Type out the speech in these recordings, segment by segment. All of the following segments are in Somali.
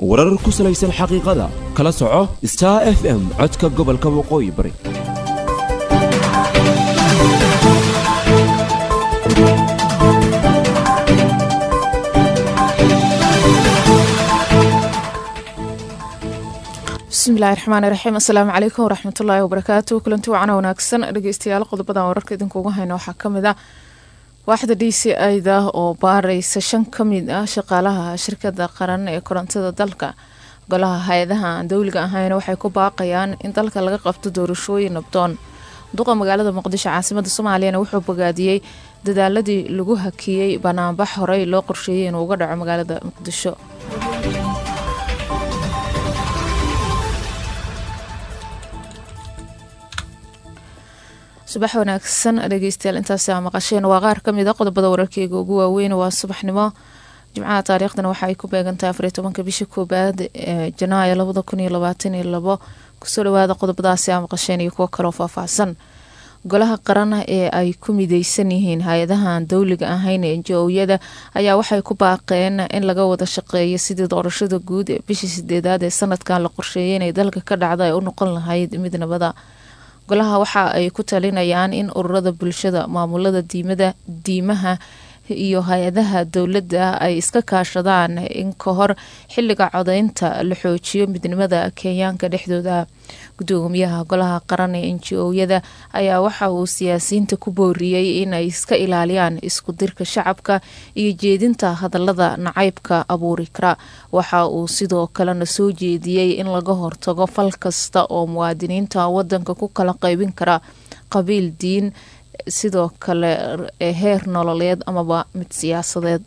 warar ku salaysan xaqiiqada kala soco star f m codka gobolka waqooyi bari bismillahi raxmaani raxiim assalaamu calaykum waraxmatullaahi wabarakaatu kulanti wacana wanaagsan dhegeystayaal qodobadan wararka idinkuuga hayna waxaa kamid ah waaxda d c ida oo baareysa shan ka mid ah shaqaalaha shirkada qaran ee korontada dalka golaha hay-adaha aan dowliga ahayn waxay ku baaqayaan in dalka laga qabto doorashooyin nabdoon duqa magaalada muqdisho caasimada soomaaliyana wuxuu bogaadiyey dadaaladii lagu hakiyey banaanbax horey loo qorsheeyey inuu uga dhaco magaalada muqdisho subax wanaagsan dhegeystayaal intaasi aa maqasheen waa qaar kamid a qodobada wararkeyga ugu waaweyn waa subaxnimo jimcaha taariikhdana waxa ay ku beegantahay afariy tobanka bisha koobaad ee janaayo labada kun iyo labaatan iyo labo kusoo dhawaada qodobadaasi aa maqasheen iyo kuwo kaloo faahfaahsan golaha qaran ee ay ku mideysan yihiin hay-adahan dowliga ahayn ee njo-yada ayaa waxay ku baaqeen in laga wada shaqeeyo sidii doorashada guud ee bishii sideedaad ee sanadkan la qorsheeyay inay dalka ka dhacda ay u noqon lahayd mid nabada golaha waxa ay ku talinayaan in ururada bulshada maamulada diimada diimaha iyo hay-adaha dowladda ay iska kaashadaan in ka hor xiliga codeynta la xoojiyo midnimada kenyaanka dhexdooda gudoomiyaha golaha qaran ee njo-yada ayaa waxa uu siyaasiyiinta ku booriyey in ay iska ilaaliyaan isku dirka shacabka iyo jeedinta hadalada nacaybka abuuri kara waxa uu sidoo kalena soo jeediyey in laga hortago fal kasta oo muwaadiniinta wadanka ku kala qeybin kara qabiil diin sidoo kale heer nololeed amaba mid siyaasadeed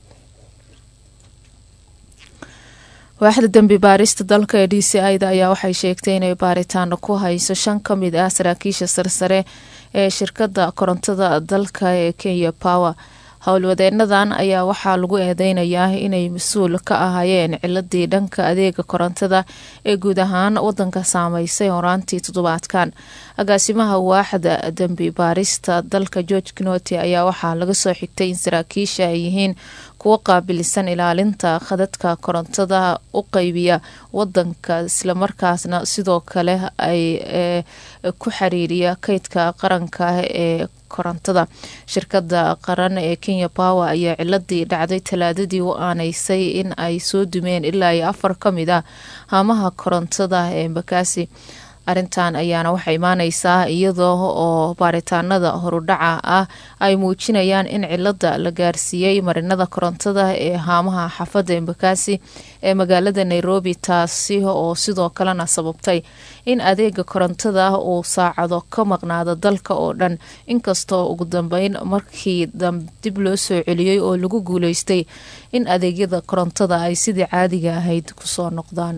waaxda dembi baarista dalka ee d c ida ayaa waxay sheegtay inay baaritaano ku hayso shan ka mid ah saraakiisha sarsare ee shirkada korontada dalka ee kenya power howlwadeenadan ayaa waxaa lagu eedeynayaa inay mas-uul ka ahaayeen ciladii dhanka adeega korontada ee guud ahaan wadanka saameysay horaantii toddobaadkan agaasimaha waaxda dembi baarista dalka george knoti ayaa waxaa laga soo xigtay in saraakiisha ay yihiin kuwo qaabilisan ilaalinta khadadka korontada u qeybiya wadanka islamarkaasna sidoo kale ay ku xiriiriya kaydka qaranka ee korontada shirkada qaran ee kenya power ayaa ciladii dhacday talaadadii u aaneysay in ay soo dumeen ilaa iyo afar ka mid ah haamaha korontada ee mbakaasi arrintan ayaana waxay imaaneysaa iyadoo oo baaritaanada horudhaca ah ay muujinayaan in cilada la gaarsiiyey marinada korontada ee haamaha xaafada embakasi ee magaalada nairobi taasi oo sidoo kalena sababtay in adeega korontada uu saacado ka maqnaado dalka oo dhan inkastoo ugu dambeyn markii dib loo soo celiyey oo lagu guuleystay in adeegyada korontada ay sidii caadiga ahayd kusoo noqdaan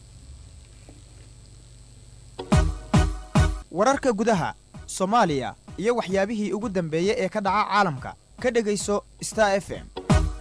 wararka gudaha soomaaliya iyo waxyaabihii ugu dambeeyey ee ka dhaca caalamka ka dhegayso star f m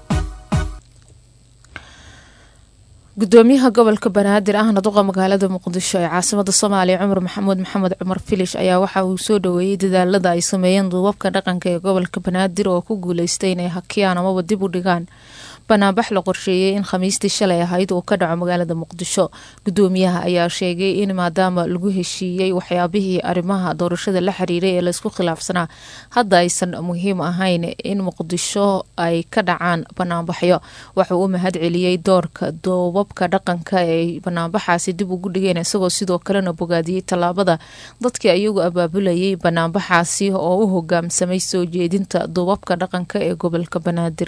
gudoomiyaha gobolka banaadir ahna duqa magaalada muqdisho ee caasimada soomaaliya cumar maxamuud maxamed cumar filish ayaa waxa uu soo dhaweeyey dadaalada ay sameeyeen duubabka dhaqanka ee gobolka banaadir oo ku guuleystay inay hakiyaan amaba dib u dhigaan banaanbax la qorsheeyey in khamiistii shalay ahayd uu ka dhaco magaalada muqdisho gudoomiyaha ayaa sheegay in maadaama lagu heshiiyey waxyaabihii arrimaha doorashada la xiriiray ee laysku khilaafsanaa hadda aysan muhiim ahayn in muqdisho ay ka dhacaan banaanbaxyo wuxuu u mahad celiyey doorka doobabka dhaqanka ee banaanbaxaasi dib ugu dhigeen isagoo sidoo kalena bogaadiyey tallaabada dadkii ayagu abaabulayay banaanbaxaasi oo u hogaamsamay soo jeedinta doobabka dhaqanka ee gobolka banaadir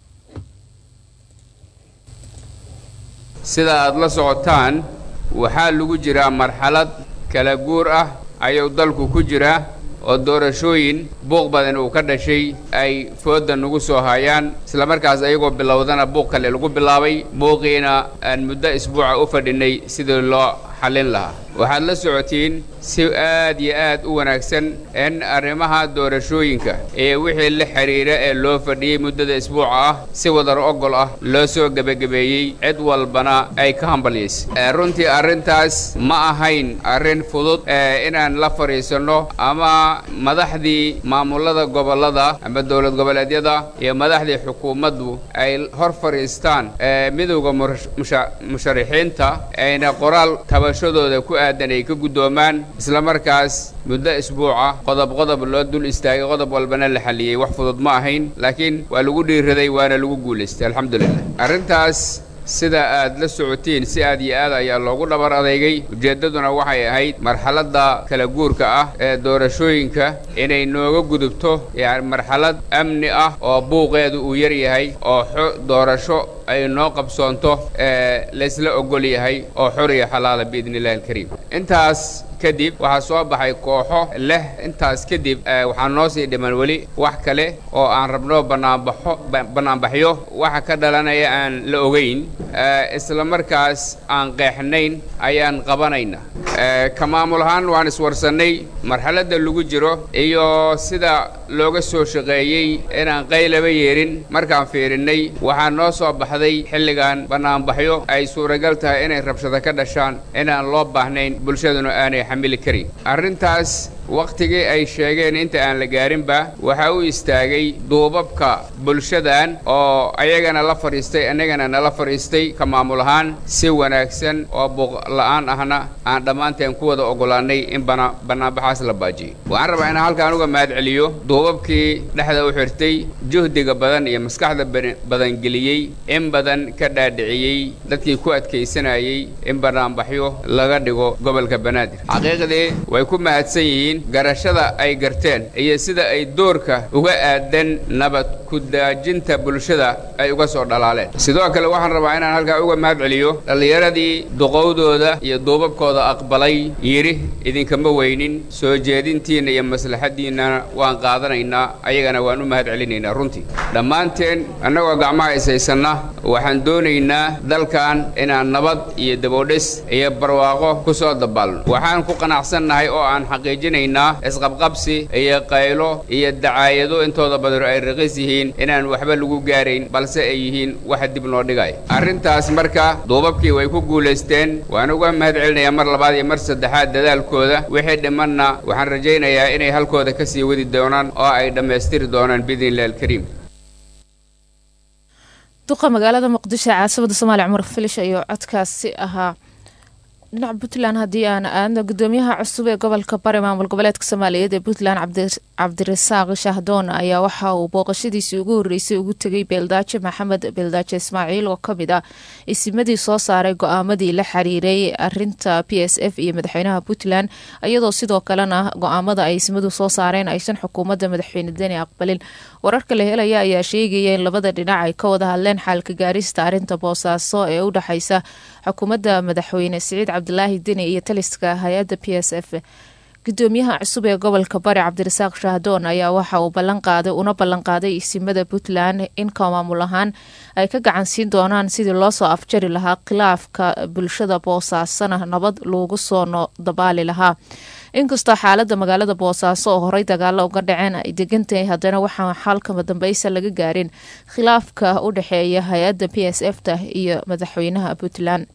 sida aad la socotaan waxaa lagu jiraa marxalad kala guur ah ayuu dalku ku jiraa oo doorashooyin buuq badan uu ka dhashay ay foodda nagu soo hayaan islamarkaas ayagoo bilowdana buuq kale lagu bilaabay buuqiina aan muddo isbuuca u fadhinay sidii loo xallin lahaa waxaad la socotiin si aad iyo aad u wanaagsan in arrimaha doorashooyinka iyo wixii la xidhiira ee loo fadhiyey muddada isbuuca ah si wadar ogol ah loo soo gebagabeeyey cid walbana ay ka hambalyaysay runtii arrintaas ma ahayn arrin fudud inaan la fadhiisanno ama madaxdii maamulada gobollada ama dowlad goboleedyada iyo madaxdii xukuumaddu ay hor fadhiistaan midowda musharixiinta ayna qoraal tabashadooda ku aadan ay ka guddoomaan isla markaas muddo isbuuca qodob qodob loo dul istaagay qodob walbana la xalliyey wax fudud ma ahayn laakiin waa lagu dhiiraday waana lagu guulaystay alxamdulilah arrintaas sida aad la socotiin si aad iyo aad ayaa loogu dhabar adeygay ujeeddaduna waxay ahayd marxaladda kala guurka ah ee doorashooyinka inay nooga gudubto yani marxalad amni ah oo buuqeedu uu yar yahay oo doorasho ay noo qabsoonto ee laysla ogol yahay oo xor iyo xalaala biidni illahi alkariim intaas kadib waxaa soo baxay kooxo leh intaas kadib waxaa noo sii dhiman weli wax kale oo aan rabno banaanbaxo bannaanbaxyo waxa ka dhalanaya aan la ogayn isla markaas aan qeexnayn ayaan qabanayna ka maamul ahaan waan iswarsannay marxaladda lagu jiro iyo sida looga soo shaqeeyey inaan qaylaba yeerin markaan fiirinnay waxaa noo soo baxday xilligan bannaanbaxyo ay suuragal tahay inay rabshado ka dhashaan inaan loo baahnayn bulshaduna aanay xamili karin arrintaas wakhtigii ay sheegeen inta aan la gaarinba waxaa u istaagay duubabka bulshadan oo ayagana la fadhiistay annagana nala fadhiistay ka maamul ahaan si wanaagsan oo buuqla'aan ahna aan dhammaanteen ku wada oggolaannay in bannaanbaxaas la baajiyey waxaan rabaa inaan halkaan uga mahad celiyo duubabkii dhexda u xirtay juhdiga badan iyo maskaxda badan geliyey in badan ka dhaadhiciyey dadkii ku adkaysanayey in bannaanbaxyo laga dhigo gobolka banaadir xaqiiqdii way ku mahadsan yihiin garashada ay garteen iyo sida ay doorka uga aadan nabad ku-daajinta bulshada ay uga soo dhalaaleen sidoo kale waxaan rabaa inaan halkaa uga mahad celiyo dhallinyaradii duqowdooda iyo duubabkooda aqbalay yidhi idinkama weynin soo jeedintiinna iyo maslaxaddiinnana waan qaadanaynaa ayagana waan u mahad celinaynaa runtii dhammaanteen annagoo gacmaha ishaysanna waxaan doonaynaa dalkan inaan nabad iyo daboodhis iyo barwaaqo ku soo dabaalno waxaan ku qanacsannahay oo aan xaqiijinay isqabqabsi iyo qaylo iyo dacaayado intooda badan ay raqiis yihiin inaan waxba lagu gaarayn balse ay yihiin waxa dib noo dhigay arrintaas marka duubabkii way ku guulaysteen waan uga mahad celinayaa mar labaad iyo mar saddexaad dadaalkooda wixii dhimanna waxaan rajaynayaa inay halkooda ka sii wadi doonaan oo ay dhammaystiri doonaan biidni illahi alkariim duqa magaalada muqdisho ee caasimada soomaaliya cumar filish ayuu codkaasi ahaa dhinaca puntland haddii aan aadno gudoomiyaha cusub ee gobolka bari maamul goboleedka soomaaliyeed ee puntland cabdirasaaq shahdoon ayaa waxa uu booqashadiisii ugu horeysay ugu tegay beeldaajo maxamed beeldaajo ismaaciil oo kamid ah isimadii soo saaray go-aamadii la xiriiray arinta p s f iyo madaxweynaha puntland iyadoo sidoo kalena go-aamada ay isimadu soo saareen aysan xukuumadda madaxweyne deni aqbalin wararka la helaya ayaa sheegaya in labada dhinac ay ka wada hadleen xaalka gaarista arinta boosaaso ee u dhexeysa xukuumadda madaxweyne siciid cabdilaahi deni iyo taliska hay-adda p s f gudoomiyaha cusub ee gobolka bari cabdirasaaq shahdoon ayaa waxa uu ballanqaaday una ballanqaaday isimada puntland in ka maamul ahaan ay ka gacan siin doonaan sidii loosoo afjari lahaa khilaafka bulshada boosaasana nabad loogu soo dabaali lahaa inkastoo xaalada magaalada boosaaso oo horey dagaalo uga dhaceen ay degantahay haddana waxaa xalkama dambeysa laga gaarin khilaafka u dhexeeya hay-adda p s f ta iyo madaxweynaha puntland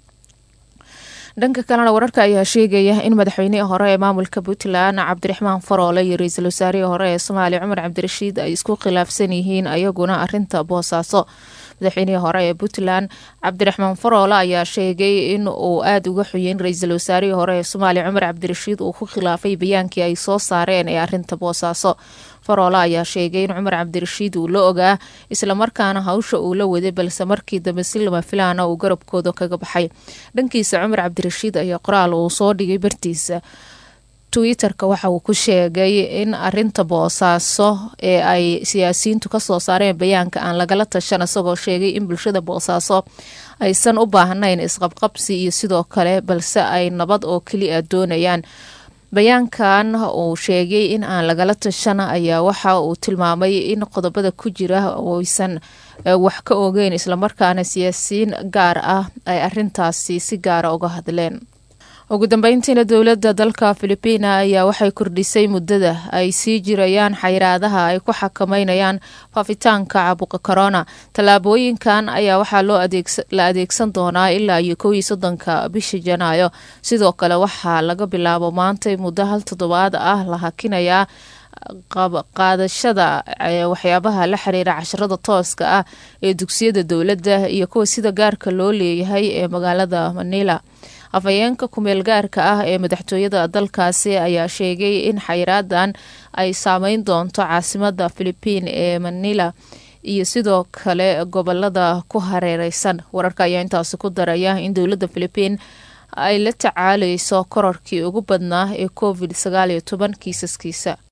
dhanka kalena wararka ayaa sheegaya in madaxweynihii hore ee maamulka puntland cabdiraxmaan faroole iyo ra-iisul wasaarihii hore ee soomaaliya cumar cabdirashiid ay isku khilaafsan yihiin ayaguna arinta boosaaso madaxweynihii hore ee puntland cabdiraxmaan faroole ayaa sheegay in uu aada uga xuyeyn ra-iisul wasaarihii hore ee soomaaliya cumar cabdirashiid uu ku khilaafay bayaankii ay soo saareen ee arinta boosaaso faroole ayaa sheegay in cumar cabdirashiid uu la ogaa islamarkaana hawsha uu la waday balse markii dambe si lama filaana uu garabkooda kaga baxay dhankiisa cumar cabdirashiid ayaa qoraal uu soo dhigay bartiisa twitter-ka waxa uu ku sheegay in arinta boosaaso ee ay siyaasiyiintu kasoo saareen bayaanka aan lagala tashan isagoo sheegay in bulshada boosaaso aysan u baahnayn isqabqabsi iyo sidoo kale balse ay nabad oo keliya doonayaan bayaankan uu sheegay in aan lagala tashana ayaa waxa uu tilmaamay in qodobada ku jira aysan wax ka ogeyn islamarkaana siyaasiyiin gaar ah ay arintaasi si gaara uga hadleen ugu dambeyntiina dowladda dalka filibiina ayaa waxay kordhisay muddada ay sii jirayaan xayiraadaha ay ku xakameynayaan faafitaanka caabuqa korona tallaabooyinkan ayaa waxaa loo la adeegsan doonaa ilaa iyo kow iyo soddonka bisha janaayo sidoo kale waxaa laga bilaabo maantay muddo hal toddobaad ah la hakinayaa qaadashada waxyaabaha la xiriira casharada tooska ah ee dugsiyada dowladda iyo kuwa sida gaarka loo leeyahay ee magaalada manila afhayeenka kumeel gaarka ah ee madaxtooyada dalkaasi ayaa sheegay in xayiraadan ay saameyn doonto caasimada philibiin ee manila iyo sidoo kale gobolada ku hareereysan wararka ayaa intaasi ku daraya in dowladda philibiin ay la tacaaleyso korarkii ugu badnaa ee covid sagaal iyo toban kiisaskiisa